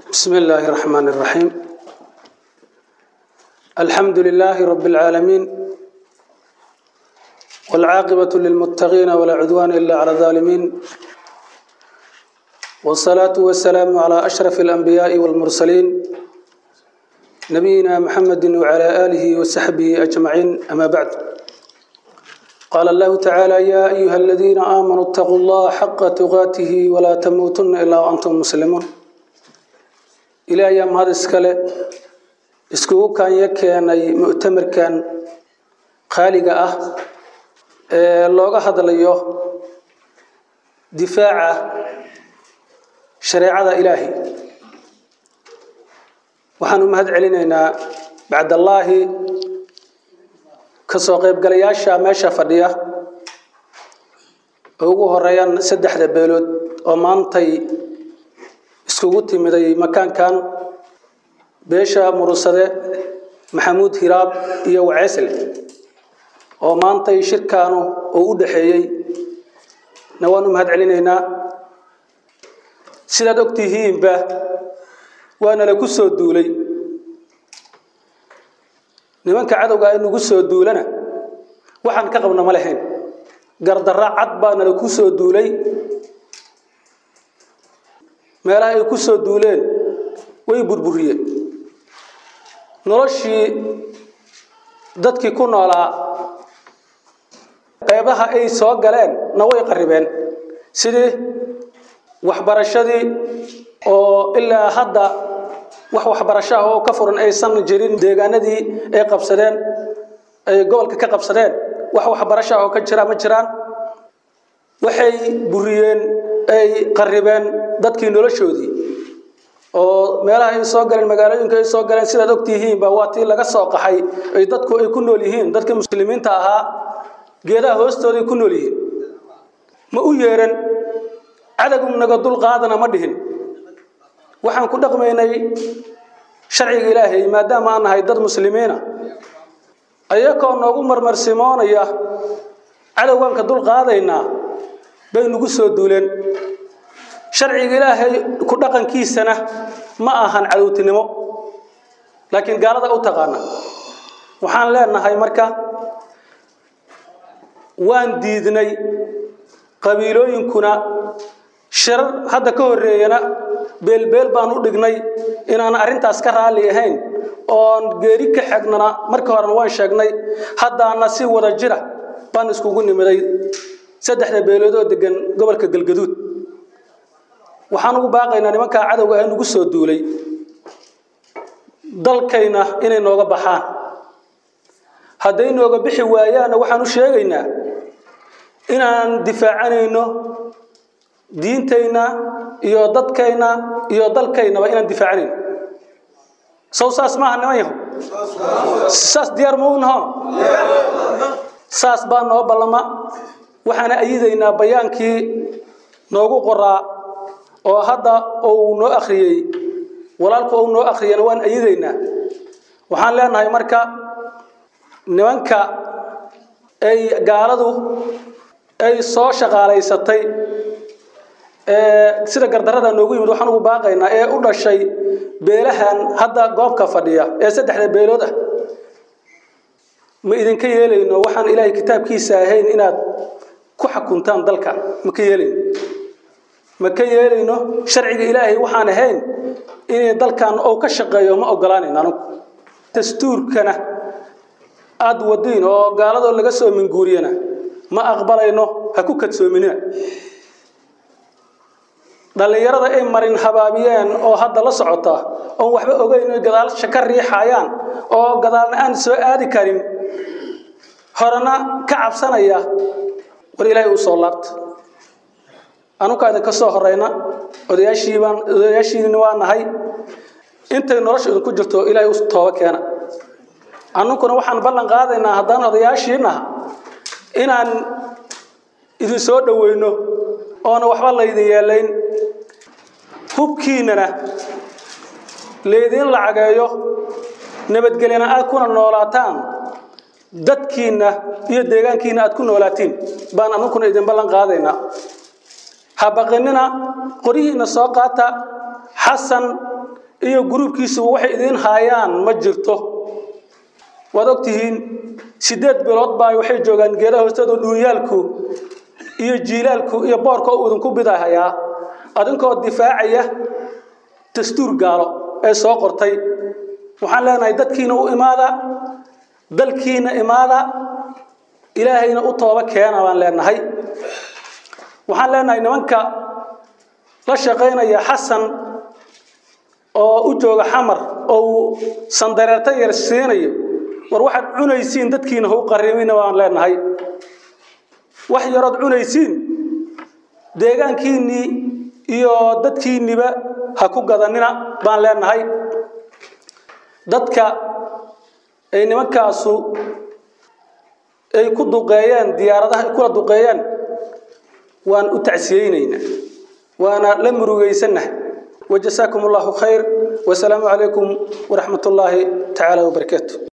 بسم الله الرحمن الرحيم الحمد لله رب العالمين والعاقبة للمتقين ولا عدوان إلا على الظالمين والصلاة والسلام على أشرف الأنبياء والمرسلين نبينا محمد وعلى آله وصحبه أجمعين أما بعد قال الله تعالى يا أيها الذين آمنوا اتقوا الله حق تقاته ولا تموتن إلا وأنتم مسلمون إلى أيام هذا السكالة iskugu kaanya keenay mu'tamarkan qaaliga ah ee looga hadlayo difaaca shareecada ilaahi waxaan u mahad celinaynaa bacdallaahi ka soo qaybgalayaasha meesha fadhiya oo ugu horeeyaan saddexda beelood oo maantay iskugu timiday makaankan beesha murusade maxamuud hiraab iyo waceesle oo maantay shirkaanu uu u dhaxeeyey na waan u mahad celinaynaa sidaad og tihiinba waana la ku soo duulay nimanka cadowga ay nagu soo duulana waxaan ka qabna ma lahayn gardarra cad baana la ku soo duulay meelaha ay ku soo duuleen way burburiyeen noloshii dadkii ku noolaa qeybaha ay soo galeen na way qaribeen sidii waxbarashadii oo ilaa hadda wax waxbarasho ah oo ka furan aysan jirin deegaanadii ay qabsadeen ay gobolka ka qabsadeen wax waxbarasho ah oo ka jira ma jiraan waxay buriyeen ay qaribeen dadkii noloshoodii oo meelaha ay soo galeen magaalooyinka ay soo galeen sidaad ogtihiinba waa tii laga soo qaxay ay dadku ay ku nool yihiin dadkii muslimiinta ahaa geedaha hoostooday ku nool yihiin ma u yeeran cadowgu naga dul qaadana ma dhihin waxaan ku dhaqmaynay sharciga ilaahay maadaama aan nahay dad muslimiina ayakoo noogu marmarsimoonaya cadowgaan ka dul qaadaynaa bay nagu soo duuleen sharciga ilaahay ku dhaqankiisana ma ahan cadowtinimo laakiin gaalada u taqaana waxaan leenahay marka waan diidnay qabiilooyinkuna shirar hadda ka horreeyana beelbeel baan u dhignay inaan arrintaas ka raalli ahayn oon geeri ka xegnana marka horena waan sheegnay haddaana si wada jira baan iskugu nimiday saddexda beelood oo degan gobolka galgaduud waxaan ugu baaqaynaa nimankaa cadowga ah nagu soo duulay dalkayna inay nooga baxaan hadday nooga bixi waayaanna waxaan u sheegaynaa inaan difaacanayno diintayna iyo dadkayna iyo dalkaynaba inaan difaacanayno sow saas maaha niman yaho saas diyaar ma u naho saas baa noo ballama waxaana ayidaynaa bayaankii noogu qoraa oo hadda uu noo akhriyey walaalku uu noo akhriyana waan ayidaynaa waxaan leenahay marka nimanka ay gaaladu ay soo shaqaalaysatay ee sida gardarrada noogu yimid waxaan ugu baaqaynaa ee u dhashay beelahan hadda goobka fadhiya ee saddexda beelood ah ma idinka yeelayno waxaan ilaahay kitaabkiisa ahayn inaad ku xukuntaan dalka ma ka yeelayno ma ka yeelayno sharciga ilaahay waxaan ahayn inay dalkan uu ka shaqeeyo ma ogolaanayn anugu dastuurkana aada wadiin oo gaaladoo laga soo minguuriyana ma aqbalayno ha ku kadsoominina dhallinyarada ay marin habaabiyeen oo hadda la socota oon waxba ogeyn oy gadaalsha ka riixayaan oo gadaalna aan soo aadi karin horena ka cabsanaya war ilaahay uu soo laabta anukaa idinka soo horeyna odayaashiibaan odayaashiina waa nahay intay nolosha idinku jirto ilaahay u tooba keena annukuna waxaan ballan qaadaynaa haddaan odayaashiinaha inaan idin soo dhoweyno oona waxba laydin yeelayn hubkiinana laydin lacageeyo nabadgelyana aad kuna noolaataan dadkiinna iyo deegaankiinna aad ku noolaatiin baan annukuna idin ballan qaadaynaa ha baqinina qoryihiinna soo qaata xasan iyo gruubkiisuba waxay idiin haayaan ma jirto waad ogtihiin sideed bilood baa waxay joogaan geedaha hoostooda dhuunyaalku iyo jiilaalku iyo boorka uu idinku bidahayaa adinkoo difaacaya dastuur gaalo ee soo qortay waxaan leenahay dadkiina u imaada dalkiina imaada ilaahayna u tooba keena baan leenahay waxaan leenahay nimanka la shaqaynaya xasan oo u jooga xamar oo uu sandareerta yar siinayo war waxaad cunaysiin dadkiina ha u qarimina baan leenahay wax yarood cunaysiin deegaankiinnii iyo dadkiinniba ha ku gadanina baan leenahay dadka ay nimankaasu ay ku duqeeyeen diyaaradaha ay kula duqeeyeen waan u tacsiyeynaynaa waana la murugaysannahay wajasaakum allahu khayr wasalaamu calaykum waraxmat ullaahi tacaala wabarakaatu